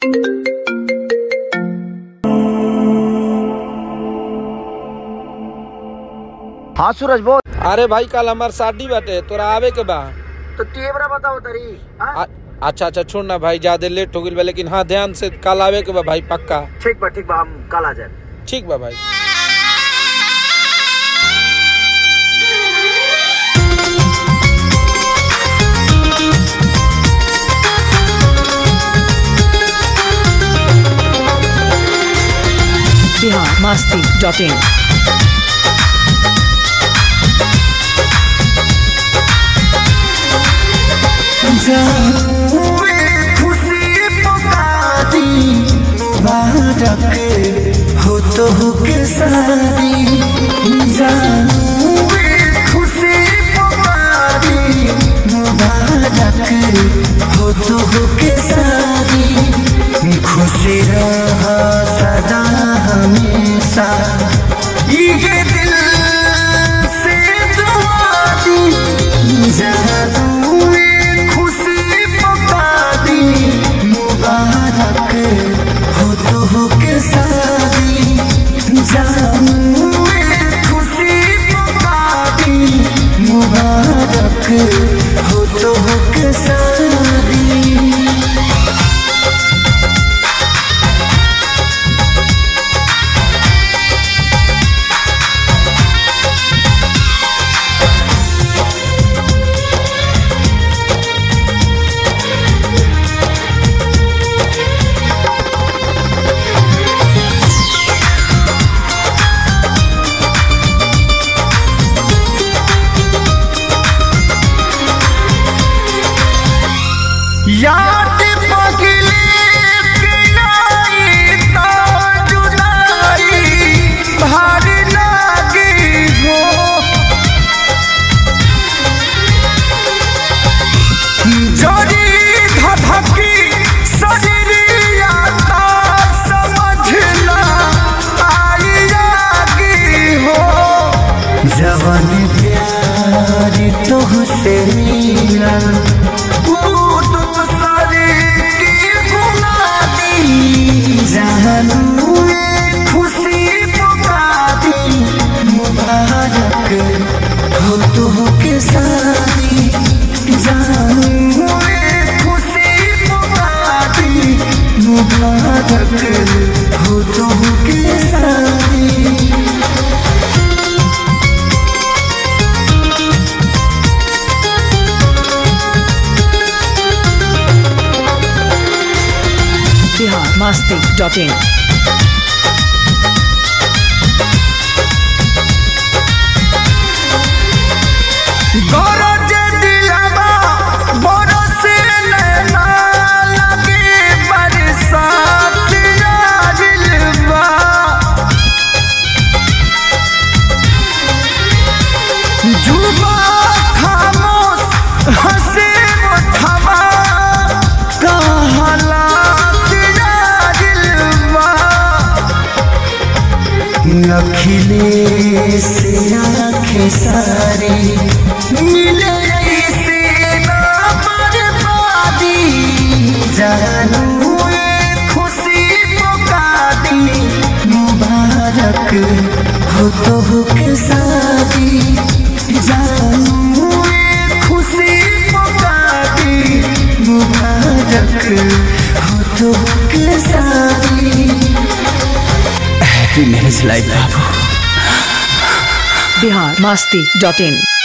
हाँ सूरज बोल अरे भाई कल हमार शादी बाटे तोरा आवे के बा तो तेवरा बताओ तरी हाँ? आ- अच्छा अच्छा छोड़ ना भाई ज्यादा लेट हो गई बा लेकिन हाँ ध्यान से कल आवे के बा भाई पक्का ठीक बा ठीक बा हम कल आ जाए ठीक बा भाई बिहार मस्ती डॉट इन खुशी पुकारी मुबारक हो तो हो के सारी जानू खुशी पुकारी मुबारक हो तो हो के सारी खुशी रहा सदा हमेशा ये दिल से दुआ दी जानू खुशी पुकारी मुबारक हो तो हो के सारी जानू खुशी पुकारी मुबारक हो तो हो के सारी याद पगले के आई तो जुदाई भारी लागी हो जोड़ी धधकी सजरिया ता समझना आई आगी हो जवन प्यार तुहसे मिला वो दूसरे की गुना दी जानू ये खुशी पुका दी मुबारक हो तो हो के सारी जानू ये खुशी पुका दी मुबारक हो तो हो के सारी बिहार मस्ती डॉट इन गरज दिलवा बरस नैना लगे बरसात आजिलवा जुबा खामोश हंसे मुठवा कहला आजिलवा अखिलेश आँखें सारी मिले से ना बर्बादी जानू ये खुशी पुका दी मुबारक हो तो हो के शादी जानू ये खुशी पुका दी मुबारक हो तो हो के शादी हैप्पी मैरिज लाइफ बाबू बिहार मस्ती डॉट इन